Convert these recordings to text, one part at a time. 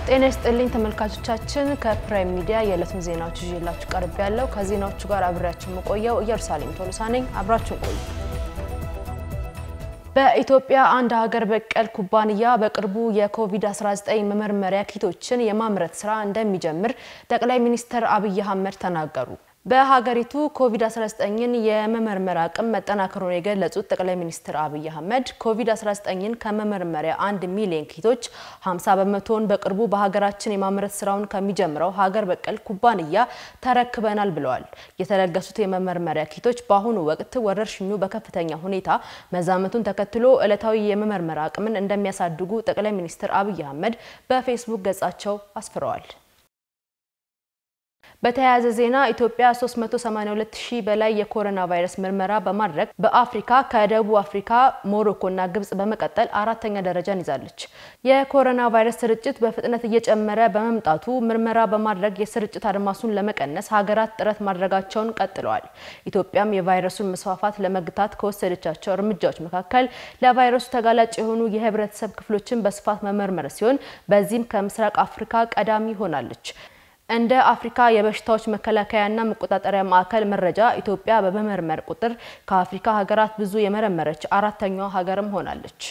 ጤና ይስጥልኝ ተመልካቾቻችን፣ ከፕራይም ሚዲያ የዕለቱን ዜናዎች ይዤላችሁ ቀርብ ያለው ከዜናዎቹ ጋር አብሬያችሁ የምቆየው ኢየሩሳሌም ቶሎሳ ነኝ። አብራችሁን ቆዩ። በኢትዮጵያ አንድ ሀገር በቀል ኩባንያ በቅርቡ የኮቪድ-19 መመርመሪያ ኪቶችን የማምረት ስራ እንደሚጀምር ጠቅላይ ሚኒስትር አብይ አህመድ ተናገሩ። በሀገሪቱ ኮቪድ-19ን የመመርመር አቅም መጠናከሩን የገለጹት ጠቅላይ ሚኒስትር አብይ አህመድ ኮቪድ-19ን ከመመርመሪያ አንድ ሚሊዮን ኪቶች 50 በመቶውን በቅርቡ በሀገራችን የማምረት ስራውን ከሚጀምረው ሀገር በቀል ኩባንያ ተረክበናል ብለዋል። የተለገሱት የመመርመሪያ ኪቶች በአሁኑ ወቅት ወረርሽኙ በከፍተኛ ሁኔታ መዛመቱን ተከትሎ ዕለታዊ የመመርመር አቅምን እንደሚያሳድጉ ጠቅላይ ሚኒስትር አብይ አህመድ በፌስቡክ ገጻቸው አስፍረዋል። በተያያዘ ዜና ኢትዮጵያ 382 ሺህ በላይ የኮሮና ቫይረስ ምርመራ በማድረግ በአፍሪካ ከደቡብ አፍሪካ፣ ሞሮኮና ግብጽ በመቀጠል አራተኛ ደረጃን ይዛለች። የኮሮና ቫይረስ ስርጭት በፍጥነት እየጨመረ በመምጣቱ ምርመራ በማድረግ የስርጭት አድማሱን ለመቀነስ ሀገራት ጥረት ማድረጋቸውን ቀጥለዋል። ኢትዮጵያም የቫይረሱን መስፋፋት ለመግታት ከወሰደቻቸው እርምጃዎች መካከል ለቫይረሱ ተጋላጭ የሆኑ የህብረተሰብ ክፍሎችን በስፋት መመርመር ሲሆን በዚህም ከምስራቅ አፍሪካ ቀዳሚ ሆናለች። እንደ አፍሪካ የበሽታዎች መከላከያና መቆጣጠሪያ ማዕከል መረጃ ኢትዮጵያ በመመርመር ቁጥር ከአፍሪካ ሀገራት ብዙ የመረመረች አራተኛዋ ሀገርም ሆናለች።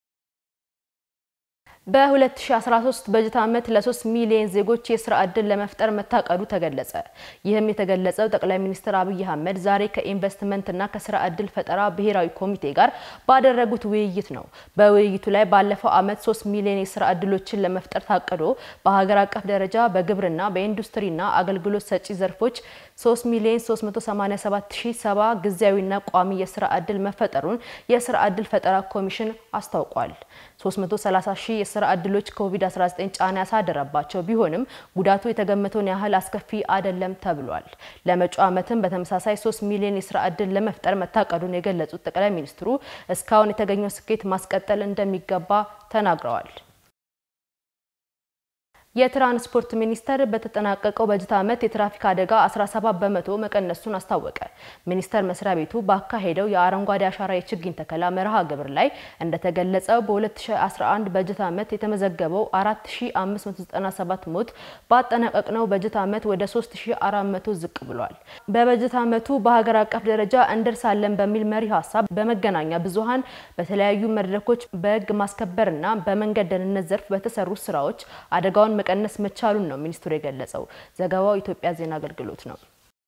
በ2013 በጀት ዓመት ለ3 ሚሊዮን ዜጎች የስራ ዕድል ለመፍጠር መታቀዱ ተገለጸ። ይህም የተገለጸው ጠቅላይ ሚኒስትር አብይ አህመድ ዛሬ ከኢንቨስትመንትና ከስራ ዕድል ፈጠራ ብሔራዊ ኮሚቴ ጋር ባደረጉት ውይይት ነው። በውይይቱ ላይ ባለፈው ዓመት 3 ሚሊዮን የስራ ዕድሎችን ለመፍጠር ታቅዶ በሀገር አቀፍ ደረጃ በግብርና በኢንዱስትሪና አገልግሎት ሰጪ ዘርፎች 3 ሚሊዮን 387070 ጊዜያዊና ቋሚ የስራ ዕድል መፈጠሩን የስራ ዕድል ፈጠራ ኮሚሽን አስታውቋል። 330 ሺህ የስራ ዕድሎች ኮቪድ-19 ጫና ያሳደረባቸው ቢሆንም ጉዳቱ የተገመተውን ያህል አስከፊ አይደለም ተብሏል። ለመጪው ዓመትም በተመሳሳይ 3 ሚሊዮን የስራ ዕድል ለመፍጠር መታቀዱን የገለጹት ጠቅላይ ሚኒስትሩ እስካሁን የተገኘው ስኬት ማስቀጠል እንደሚገባ ተናግረዋል። የትራንስፖርት ሚኒስቴር በተጠናቀቀው በጀት ዓመት የትራፊክ አደጋ 17 በመቶ መቀነሱን አስታወቀ። ሚኒስቴር መስሪያ ቤቱ ባካሄደው የአረንጓዴ አሻራ የችግኝ ተከላ መርሃ ግብር ላይ እንደተገለጸው በ2011 በጀት ዓመት የተመዘገበው 4597 ሞት ባጠናቀቅነው በጀት ዓመት ወደ 3400 ዝቅ ብሏል። በበጀት ዓመቱ በሀገር አቀፍ ደረጃ እንደርሳለን በሚል መሪ ሀሳብ በመገናኛ ብዙኃን በተለያዩ መድረኮች በሕግ ማስከበርና በመንገድ ደህንነት ዘርፍ በተሰሩ ስራዎች አደጋውን መቀነስ መቻሉን ነው ሚኒስትሩ የገለጸው። ዘገባው ኢትዮጵያ ዜና አገልግሎት ነው።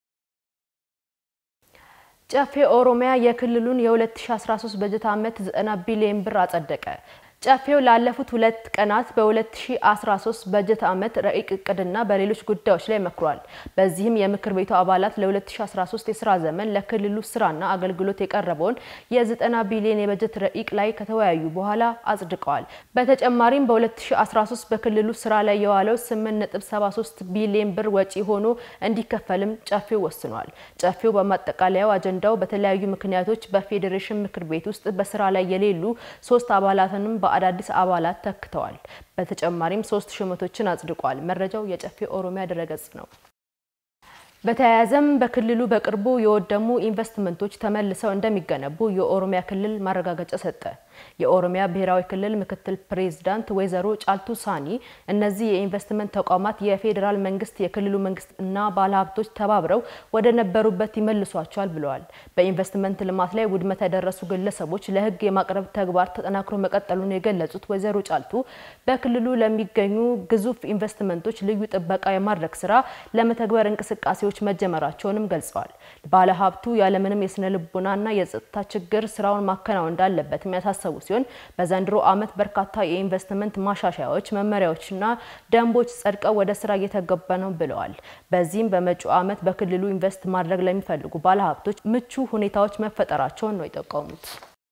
ጨፌ ኦሮሚያ የክልሉን የ2013 በጀት ዓመት 90 ቢሊዮን ብር አጸደቀ። ጨፌው ላለፉት ሁለት ቀናት በ2013 በጀት ዓመት ረቂቅ እቅድና በሌሎች ጉዳዮች ላይ መክሯል። በዚህም የምክር ቤቱ አባላት ለ2013 የስራ ዘመን ለክልሉ ስራና አገልግሎት የቀረበውን የ90 ቢሊዮን የበጀት ረቂቅ ላይ ከተወያዩ በኋላ አጽድቀዋል። በተጨማሪም በ2013 በክልሉ ስራ ላይ የዋለው 8.73 ቢሊዮን ብር ወጪ ሆኖ እንዲከፈልም ጨፌው ወስኗል። ጨፌው በማጠቃለያው አጀንዳው በተለያዩ ምክንያቶች በፌዴሬሽን ምክር ቤት ውስጥ በስራ ላይ የሌሉ ሶስት አባላትንም በአዳዲስ አባላት ተክተዋል። በተጨማሪም ሶስት ሹመቶችን አጽድቋል። መረጃው የጨፌ ኦሮሚያ ድረገጽ ነው። በተያያዘም በክልሉ በቅርቡ የወደሙ ኢንቨስትመንቶች ተመልሰው እንደሚገነቡ የኦሮሚያ ክልል ማረጋገጫ ሰጠ። የኦሮሚያ ብሔራዊ ክልል ምክትል ፕሬዝዳንት ወይዘሮ ጫልቱ ሳኒ እነዚህ የኢንቨስትመንት ተቋማት የፌዴራል መንግስት፣ የክልሉ መንግስት እና ባለሀብቶች ተባብረው ወደ ነበሩበት ይመልሷቸዋል ብለዋል። በኢንቨስትመንት ልማት ላይ ውድመት ያደረሱ ግለሰቦች ለሕግ የማቅረብ ተግባር ተጠናክሮ መቀጠሉን የገለጹት ወይዘሮ ጫልቱ በክልሉ ለሚገኙ ግዙፍ ኢንቨስትመንቶች ልዩ ጥበቃ የማድረግ ስራ ለመተግበር እንቅስቃሴዎች መጀመራቸውንም ገልጸዋል። ባለሀብቱ ያለምንም የስነ ልቦናና የጸጥታ ችግር ስራውን ማከናወን እንዳለበት የሚያሳሰቡ ሲሆን በዘንድሮ ዓመት በርካታ የኢንቨስትመንት ማሻሻያዎች፣ መመሪያዎችና ደንቦች ጸድቀው ወደ ስራ እየተገባ ነው ብለዋል። በዚህም በመጪው ዓመት በክልሉ ኢንቨስት ማድረግ ለሚፈልጉ ባለሀብቶች ምቹ ሁኔታዎች መፈጠራቸውን ነው የጠቆሙት።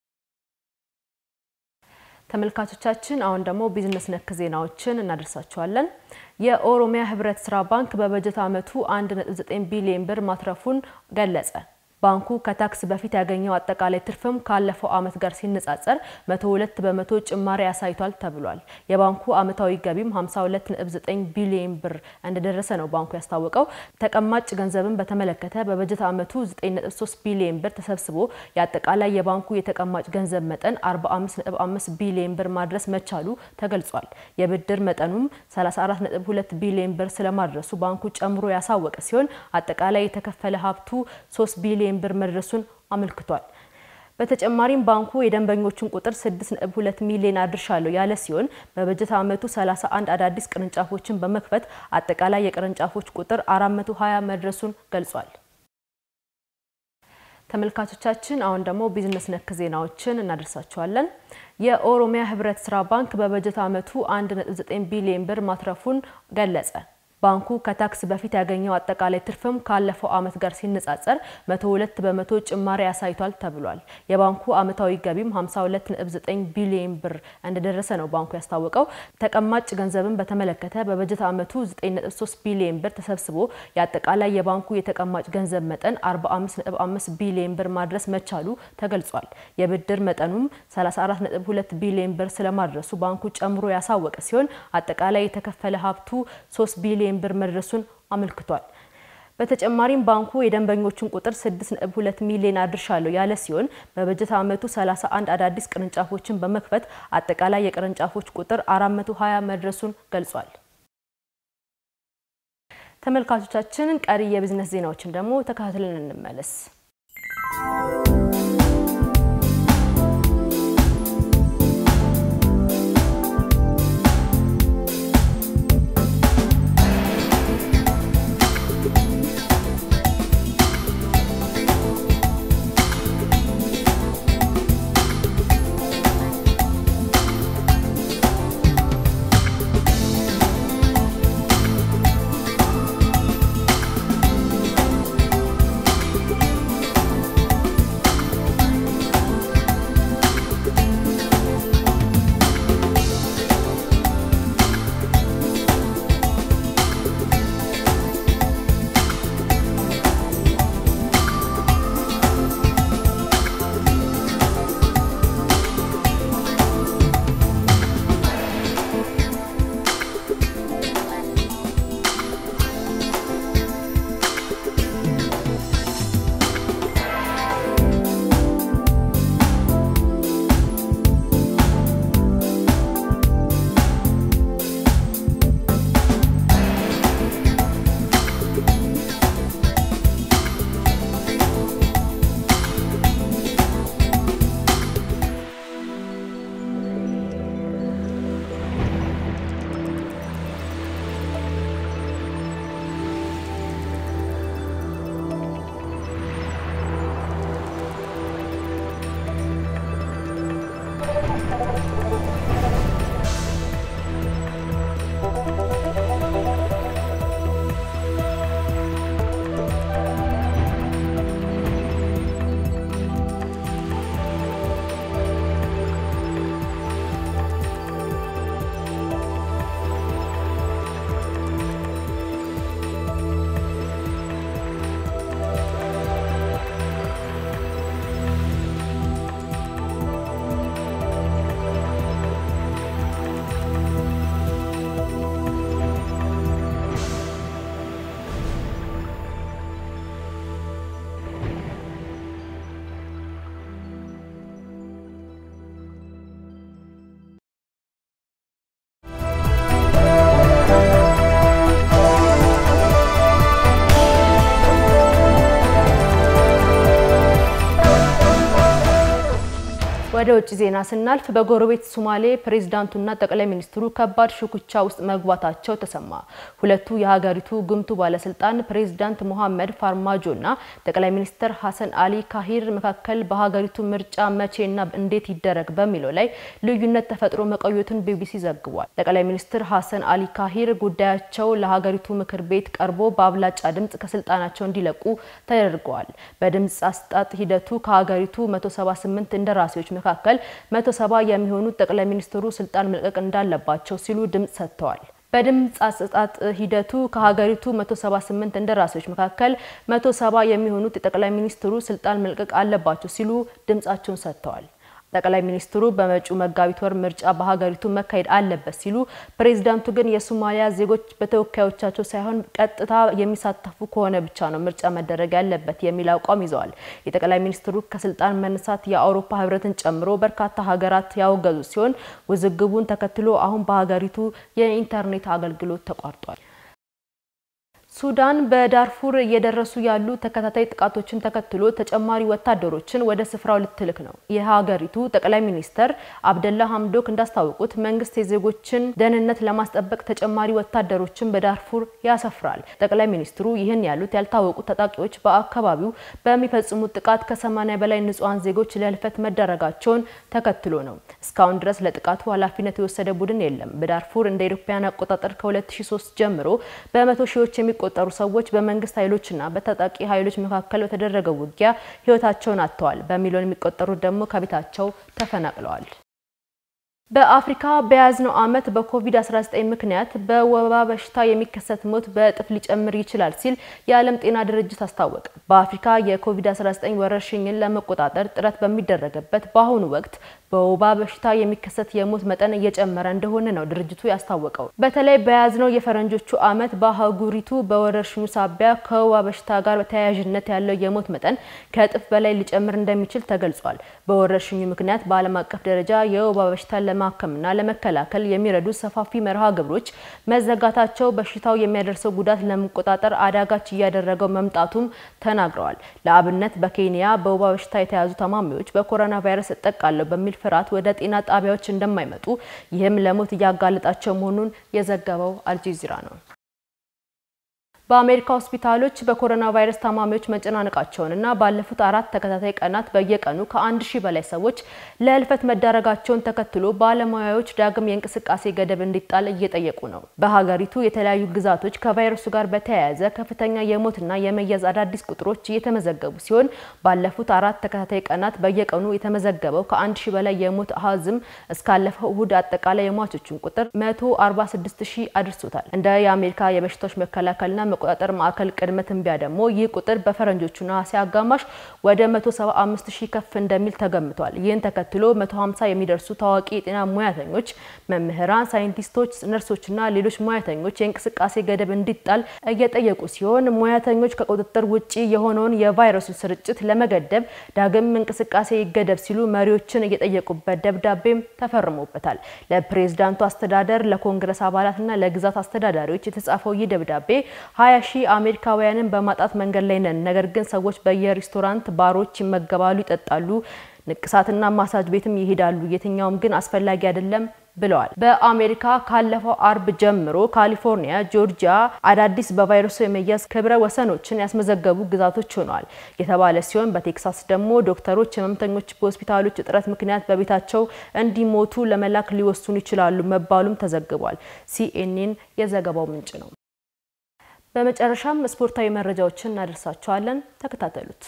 ተመልካቾቻችን አሁን ደግሞ ቢዝነስ ነክ ዜናዎችን እናደርሳችኋለን። የኦሮሚያ ህብረት ስራ ባንክ በበጀት ዓመቱ 1.9 ቢሊዮን ብር ማትረፉን ገለጸ። ባንኩ ከታክስ በፊት ያገኘው አጠቃላይ ትርፍም ካለፈው ዓመት ጋር ሲነጻጸር 102 በመቶ ጭማሪ አሳይቷል ተብሏል። የባንኩ ዓመታዊ ገቢም 52.9 ቢሊዮን ብር እንደደረሰ ነው ባንኩ ያስታወቀው። ተቀማጭ ገንዘብን በተመለከተ በበጀት ዓመቱ 9.3 ቢሊዮን ብር ተሰብስቦ የአጠቃላይ የባንኩ የተቀማጭ ገንዘብ መጠን 45.5 ቢሊዮን ብር ማድረስ መቻሉ ተገልጿል። የብድር መጠኑም 34.2 ቢሊዮን ብር ስለማድረሱ ባንኩ ጨምሮ ያሳወቀ ሲሆን አጠቃላይ የተከፈለ ሀብቱ 3 ቢሊዮን ብር መድረሱን አመልክቷል። በተጨማሪም ባንኩ የደንበኞቹን ቁጥር 6.2 ሚሊዮን አድርሻለሁ ያለ ሲሆን በበጀት ዓመቱ 31 አዳዲስ ቅርንጫፎችን በመክፈት አጠቃላይ የቅርንጫፎች ቁጥር 420 መድረሱን ገልጿል። ተመልካቾቻችን አሁን ደግሞ ቢዝነስ ነክ ዜናዎችን እናደርሳችኋለን። የኦሮሚያ ህብረት ስራ ባንክ በበጀት ዓመቱ 1.9 ቢሊዮን ብር ማትረፉን ገለጸ። ባንኩ ከታክስ በፊት ያገኘው አጠቃላይ ትርፍም ካለፈው ዓመት ጋር ሲነጻጸር 102 በመቶ ጭማሪ አሳይቷል ተብሏል። የባንኩ ዓመታዊ ገቢም 52.9 ቢሊዮን ብር እንደደረሰ ነው ባንኩ ያስታወቀው። ተቀማጭ ገንዘብን በተመለከተ በበጀት ዓመቱ 9.3 ቢሊዮን ብር ተሰብስቦ የአጠቃላይ የባንኩ የተቀማጭ ገንዘብ መጠን 45.5 ቢሊዮን ብር ማድረስ መቻሉ ተገልጿል። የብድር መጠኑም 34.2 ቢሊዮን ብር ስለማድረሱ ባንኩ ጨምሮ ያሳወቀ ሲሆን አጠቃላይ የተከፈለ ሀብቱ 3 ቢሊዮን ብር መድረሱን አመልክቷል። በተጨማሪም ባንኩ የደንበኞቹን ቁጥር 6.2 ሚሊዮን አድርሻለሁ ያለ ሲሆን በበጀት ዓመቱ 31 አዳዲስ ቅርንጫፎችን በመክፈት አጠቃላይ የቅርንጫፎች ቁጥር 420 መድረሱን ገልጿል። ተመልካቾቻችን ቀሪ የቢዝነስ ዜናዎችን ደግሞ ተከታትለን እንመለስ። ወደ ውጭ ዜና ስናልፍ በጎረቤት ሶማሌ ፕሬዝዳንቱና ጠቅላይ ሚኒስትሩ ከባድ ሽኩቻ ውስጥ መግባታቸው ተሰማ። ሁለቱ የሀገሪቱ ጉምቱ ባለስልጣን ፕሬዝዳንት ሞሐመድ ፋርማጆና ጠቅላይ ሚኒስትር ሀሰን አሊ ካሂር መካከል በሀገሪቱ ምርጫ መቼና እንዴት ይደረግ በሚለው ላይ ልዩነት ተፈጥሮ መቆየቱን ቢቢሲ ዘግቧል። ጠቅላይ ሚኒስትር ሀሰን አሊ ካሂር ጉዳያቸው ለሀገሪቱ ምክር ቤት ቀርቦ በአብላጫ ድምጽ ከስልጣናቸው እንዲለቁ ተደርገዋል። በድምጽ አስጣጥ ሂደቱ ከሀገሪቱ 178 እንደራሴዎች መካከል 170 የሚሆኑት ጠቅላይ ሚኒስትሩ ስልጣን መልቀቅ እንዳለባቸው ሲሉ ድምጽ ሰጥተዋል። በድምፅ አሰጣጥ ሂደቱ ከሀገሪቱ 178 እንደራሴዎች መካከል 170 የሚሆኑት የጠቅላይ ሚኒስትሩ ስልጣን መልቀቅ አለባቸው ሲሉ ድምፃቸውን ሰጥተዋል። ጠቅላይ ሚኒስትሩ በመጪው መጋቢት ወር ምርጫ በሀገሪቱ መካሄድ አለበት ሲሉ፣ ፕሬዚዳንቱ ግን የሶማሊያ ዜጎች በተወካዮቻቸው ሳይሆን ቀጥታ የሚሳተፉ ከሆነ ብቻ ነው ምርጫ መደረግ ያለበት የሚል አቋም ይዘዋል። የጠቅላይ ሚኒስትሩ ከስልጣን መነሳት የአውሮፓ ሕብረትን ጨምሮ በርካታ ሀገራት ያወገዙ ሲሆን ውዝግቡን ተከትሎ አሁን በሀገሪቱ የኢንተርኔት አገልግሎት ተቋርጧል። ሱዳን በዳርፉር እየደረሱ ያሉ ተከታታይ ጥቃቶችን ተከትሎ ተጨማሪ ወታደሮችን ወደ ስፍራው ልትልክ ነው። የሀገሪቱ ጠቅላይ ሚኒስተር አብደላ ሀምዶክ እንዳስታወቁት መንግስት የዜጎችን ደህንነት ለማስጠበቅ ተጨማሪ ወታደሮችን በዳርፉር ያሰፍራል። ጠቅላይ ሚኒስትሩ ይህን ያሉት ያልታወቁ ታጣቂዎች በአካባቢው በሚፈጽሙት ጥቃት ከ80 በላይ ንጹሐን ዜጎች ለህልፈት መዳረጋቸውን ተከትሎ ነው። እስካሁን ድረስ ለጥቃቱ ኃላፊነት የወሰደ ቡድን የለም። በዳርፉር እንደ ኢትዮጵያን አቆጣጠር ከ2003 ጀምሮ በመቶ ሺዎች የሚ ቆጠሩ ሰዎች በመንግስት ኃይሎችና በታጣቂ ኃይሎች መካከል በተደረገው ውጊያ ህይወታቸውን አጥተዋል። በሚሊዮን የሚቆጠሩት ደግሞ ከቤታቸው ተፈናቅለዋል። በአፍሪካ በያዝነው ዓመት በኮቪድ-19 ምክንያት በወባ በሽታ የሚከሰት ሞት በእጥፍ ሊጨምር ይችላል ሲል የዓለም ጤና ድርጅት አስታወቀ። በአፍሪካ የኮቪድ-19 ወረርሽኝን ለመቆጣጠር ጥረት በሚደረግበት በአሁኑ ወቅት በወባ በሽታ የሚከሰት የሞት መጠን እየጨመረ እንደሆነ ነው ድርጅቱ ያስታወቀው። በተለይ በያዝነው የፈረንጆቹ ዓመት በአህጉሪቱ በወረርሽኙ ሳቢያ ከወባ በሽታ ጋር ተያያዥነት ያለው የሞት መጠን ከእጥፍ በላይ ሊጨምር እንደሚችል ተገልጿል። በወረርሽኙ ምክንያት በዓለም አቀፍ ደረጃ የወባ በሽታን ለማከምና ለመከላከል የሚረዱ ሰፋፊ መርሃ ግብሮች መዘጋታቸው በሽታው የሚያደርሰው ጉዳት ለመቆጣጠር አዳጋች እያደረገው መምጣቱም ተናግረዋል። ለአብነት በኬንያ በወባ በሽታ የተያዙ ታማሚዎች በኮሮና ቫይረስ እጠቃለሁ በሚል ፍርሃት ወደ ጤና ጣቢያዎች እንደማይመጡ ይህም ለሞት እያጋለጣቸው መሆኑን የዘገበው አልጀዚራ ነው። በአሜሪካ ሆስፒታሎች በኮሮና ቫይረስ ታማሚዎች መጨናነቃቸውንና ባለፉት አራት ተከታታይ ቀናት በየቀኑ ከአንድ ሺህ በላይ ሰዎች ለህልፈት መዳረጋቸውን ተከትሎ ባለሙያዎች ዳግም የእንቅስቃሴ ገደብ እንዲጣል እየጠየቁ ነው። በሀገሪቱ የተለያዩ ግዛቶች ከቫይረሱ ጋር በተያያዘ ከፍተኛ የሞትና የመያዝ አዳዲስ ቁጥሮች እየተመዘገቡ ሲሆን ባለፉት አራት ተከታታይ ቀናት በየቀኑ የተመዘገበው ከአንድ ሺህ በላይ የሞት አሃዝም እስካለፈው እሁድ አጠቃላይ የሟቾችን ቁጥር 146 ሺህ አድርሶታል። እንደ የአሜሪካ የበሽታዎች መከላከልና መቆጣጠር ማዕከል ቅድመ ትንበያ ደግሞ ይህ ቁጥር በፈረንጆቹ ነሐሴ አጋማሽ ወደ 175 ሺህ ከፍ እንደሚል ተገምቷል። ይህን ተከትሎ 150 የሚደርሱ ታዋቂ የጤና ሙያተኞች፣ መምህራን፣ ሳይንቲስቶች፣ ነርሶችና ሌሎች ሙያተኞች የእንቅስቃሴ ገደብ እንዲጣል እየጠየቁ ሲሆን ሙያተኞች ከቁጥጥር ውጪ የሆነውን የቫይረሱ ስርጭት ለመገደብ ዳግም እንቅስቃሴ ይገደብ ሲሉ መሪዎችን እየጠየቁበት ደብዳቤም ተፈርሞበታል። ለፕሬዝዳንቱ አስተዳደር፣ ለኮንግረስ አባላትና ለግዛት አስተዳዳሪዎች የተጻፈው ይህ ደብዳቤ ሀያ ሺህ አሜሪካውያንን በማጣት መንገድ ላይ ነን። ነገር ግን ሰዎች በየሬስቶራንት ባሮች ይመገባሉ፣ ይጠጣሉ፣ ንቅሳትና ማሳጅ ቤትም ይሄዳሉ። የትኛውም ግን አስፈላጊ አይደለም ብለዋል። በአሜሪካ ካለፈው አርብ ጀምሮ ካሊፎርኒያ፣ ጆርጂያ አዳዲስ በቫይረሱ የመያዝ ክብረ ወሰኖችን ያስመዘገቡ ግዛቶች ሆነዋል የተባለ ሲሆን በቴክሳስ ደግሞ ዶክተሮች ህመምተኞች በሆስፒታሎች እጥረት ምክንያት በቤታቸው እንዲሞቱ ለመላክ ሊወስኑ ይችላሉ መባሉም ተዘግቧል። ሲኤንኤን የዘገባው ምንጭ ነው። በመጨረሻም ስፖርታዊ መረጃዎችን እናደርሳችኋለን። ተከታተሉት።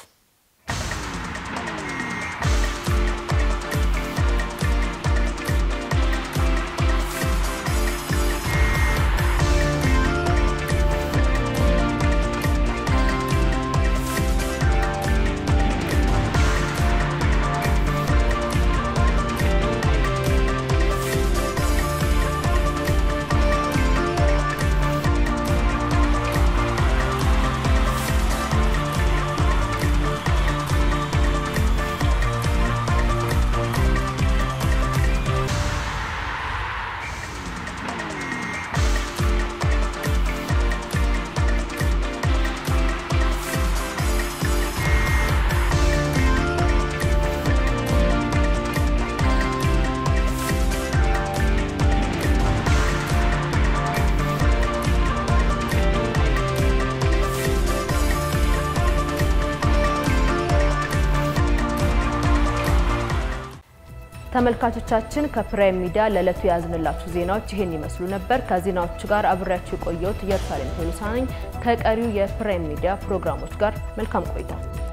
ተመልካቾቻችን ከፕራይም ሚዲያ ለዕለቱ የያዝንላችሁ ዜናዎች ይህን ይመስሉ ነበር። ከዜናዎቹ ጋር አብሬያችሁ የቆየሁት ኢየሩሳሌም ቶሎሳ ነኝ። ከቀሪው የፕራይም ሚዲያ ፕሮግራሞች ጋር መልካም ቆይታ